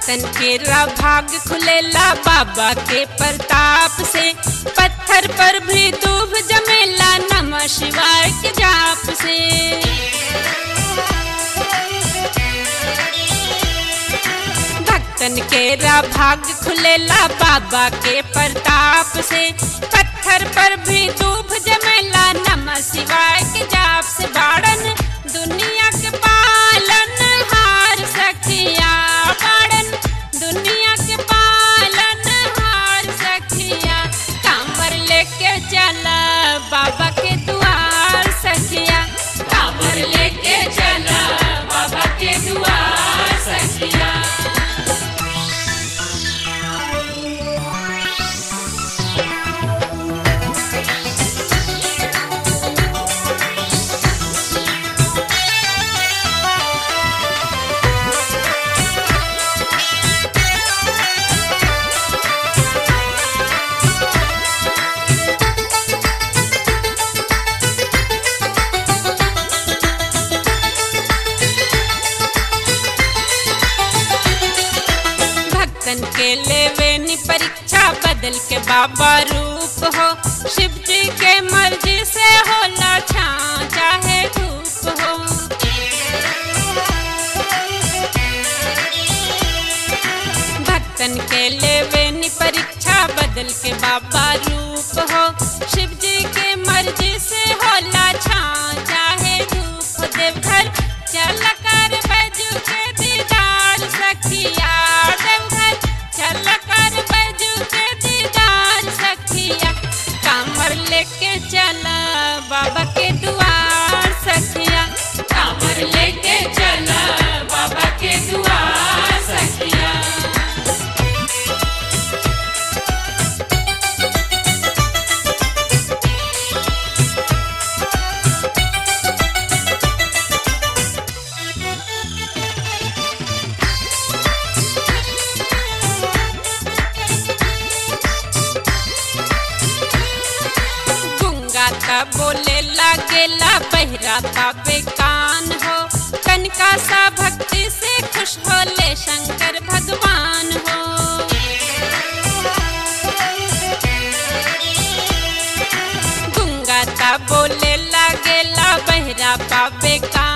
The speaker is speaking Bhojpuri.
भक्तन के रा भाग खुलेला बाबा के प्रताप से पत्थर पर भी दूब जमेला नमः शिवाय के जाप से भक्तन के रा भाग खुलेला बाबा के प्रताप से पत्थर पर भी दूब जमेला नमः शिवाय के जाप से बाड़न दुनिया के पालन हार सखिया बाड़न दुनिया के पालन हार सखिया कांवर लेके चला बाबा के दुआर सखिया कांवर लेके चला बाबा के दुआर सखिया भक्तन के लेवे नी परीक्षा बदल के बाबा रूप हो शिव जी के मर्जी से होला छाँ चाहे धूप हो भक्तन के लेवे नी परीक्षा बदल के बाबा रूप हो शिव जी के मर्जी से होला छाँ चाहे धूप देवघर चल कर बैजू के दीदार सखिया देवघर चल कर बैजू के दीदार सखिया कामर लेके चला बाबा के दुआर सखिया कामर लेके चला बाबा के दुआर सखिया गुंगाता बोले लागेला बहराता बेकान हो कनका सा भक्ति से खुश होले शंकर भगवान हो गुंगाता बोले लागेला बहराता बेकान